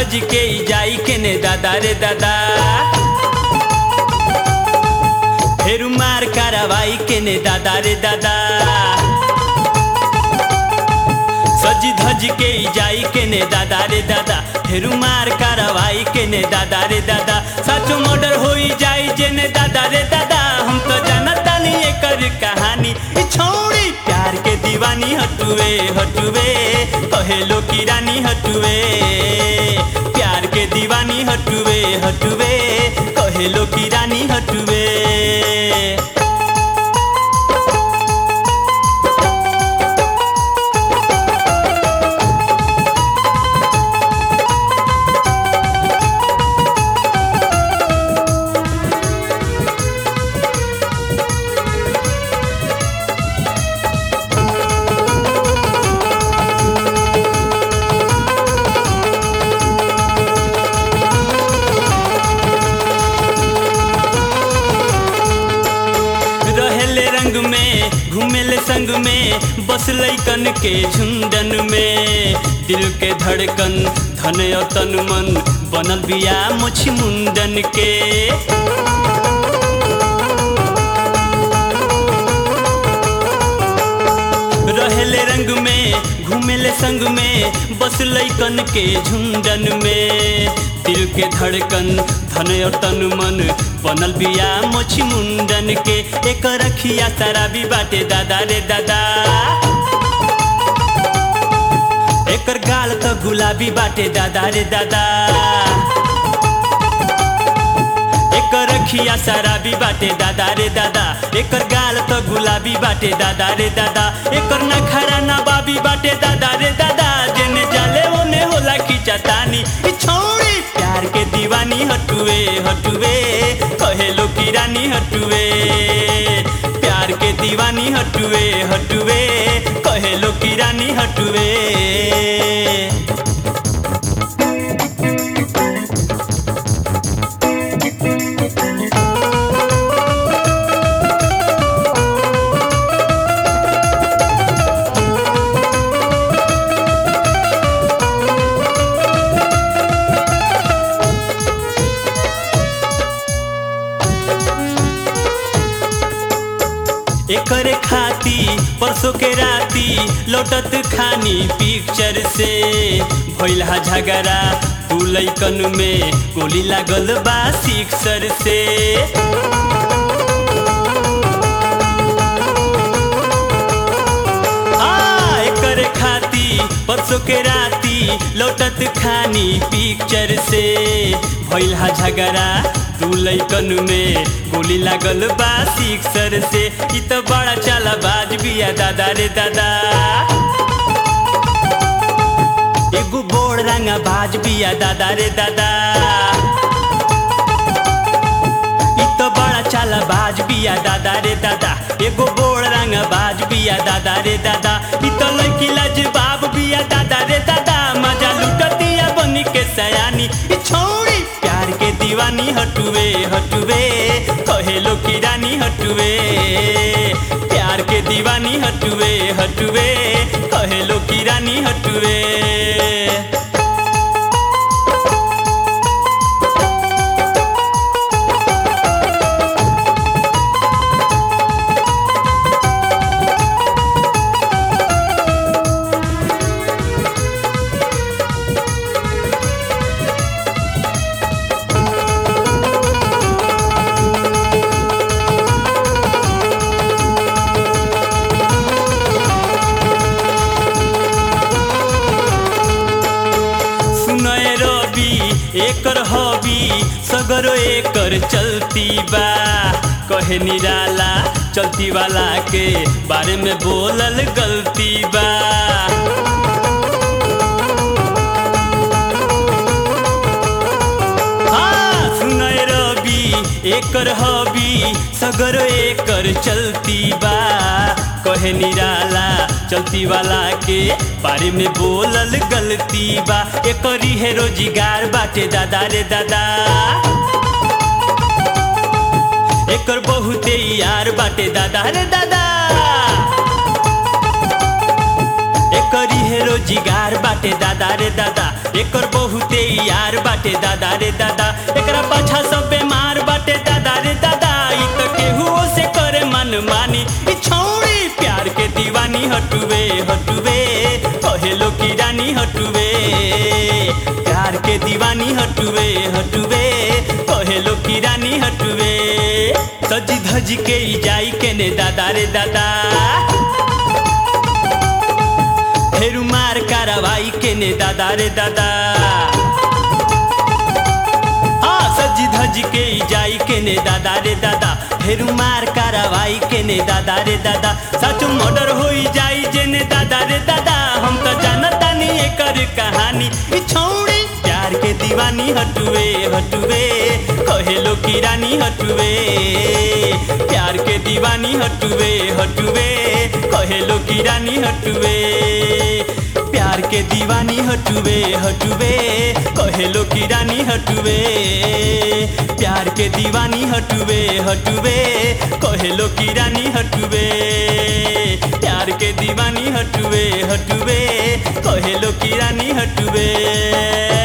धज के ई जाई केने दादा रे दादा फेरू मार कारवाई केने दादा रे दादा सजी धज के ई जाई केने दादा रे दादा फेरू मार कारवाई केने दादा रे दादा साचो मर्डर होई जाई जेने दादा रे दादा हम तो जानता नहीं एकर कहानी ई छौड़ी प्यार के दीवानी हटुए हटुए कहेलो की रानी हटुए प्यार के दीवानी हटुए हटुए कहेलो की रानी हटुए रहेले रंग में घूमेले संग में बस लैकन के झुंडन में दिल के धड़कन धन और तन मन बनल बिया मुछ मुंडन के रहेले रंग में घूमेले संग में बस लैकन के झुंडन में दिल के धड़कन धन और तन मन बनल बिया मोछी मुंडन के एक रखिया शराबी बाटे दादा रे दादा एकर गाल तो गुलाबी बाटे दादा रे दादा एकर रखिया शराबी बाटे दादा रे दादा एकर गाल तो गुलाबी बाटे दादा रे दादा एकर नखरा नबाबी बाटे दादा रे दादा जेने जाले ओने होला की चतानी ई छौड़ी प्यार के दीवानी हटुए हटुए कहेलो की रानी हटुए प्यार के दीवानी हटुए हटुए कहेलो की रानी हटुए एकरे खाती परसों के राती लौटत खानी पिक्चर से भइला झगड़ा तू लैकन में गोली लागल बा सिक्सर से आ, एकरे खाती परसों के राती लौटत खानी पिक्चर से भइला झगड़ा तू लैकन में गोली लागल बा सिक्सर से ई तो बड़ा चाला बाज बिया दादा रे दादा एगो बोड़ रंगा बाज बिया दादा रे दादा ई तो बड़ा चाला बाज बिया दादा रे दादा एगो बोड़ रंग बाज बिया दादा रे दादा ई तो लड़की लाजवाब बिया दादा रे दादा मजा लुटतिया बनी के सयानी ई छौड़ी प्यार के दीवानी हटुए हटुए कहेलो की रानी हटुए प्यार के दीवानी हटुए हटुए कहेलो की रानी हटुए सुनय रवि एकर हबी सगरो एकर चलती बा कहे निराला चलती वाला के बारे में बोलल गलती बा हाँ, सुनय रवि एकर हबी सगरो एकर चलती बा कहे निराला चलती वाला के बारे में बोलल गलती बा एकरी है रोजगार बाटे दादा रे दादा एकर बहुते यार बाटे दादा रे दादा एकरी है रोजगार बाटे दादा रे दादा एकर बहुते यार बाटे दादा रे दादा एकरा पाछा सब बेमार बाटे दादा रे दादा ई तो केहू से करे मन मानी ई छौड़ी प्यार के दीवानी हटुवे हटुवे कहेलो की रानी हटुवे प्यार के दीवानी हटुवे हटुवे कहेलो की रानी हटुवे सजी धज के ई जाई के ने दादा रे दादा फेरू मार कार्रवाई के ने दादा रे दादा हाँ सजी धज के ई जाई के ने दादा रे दादा फेरू मार कार्रवाई के ने दादा रे दादा सच मर्डर होई जाई जे ने दादा रे दादा हम तो जानता नहीं एकर कहानी ई छौड़ी प्यार के दीवानी हटुवे हटुवे कहेलो की रानी हटुवे प्यार के दीवानी हटुवे हटुवे कहेलो की रानी हटुवे प्यार के दीवानी हटुवे हटुवे कहेलो की रानी हटुवे प्यार के दीवानी हटुवे हटुवे कहेलो की रानी हटुवे प्यार के दीवानी हटुवे हटुवे कहेलो की रानी हटुवे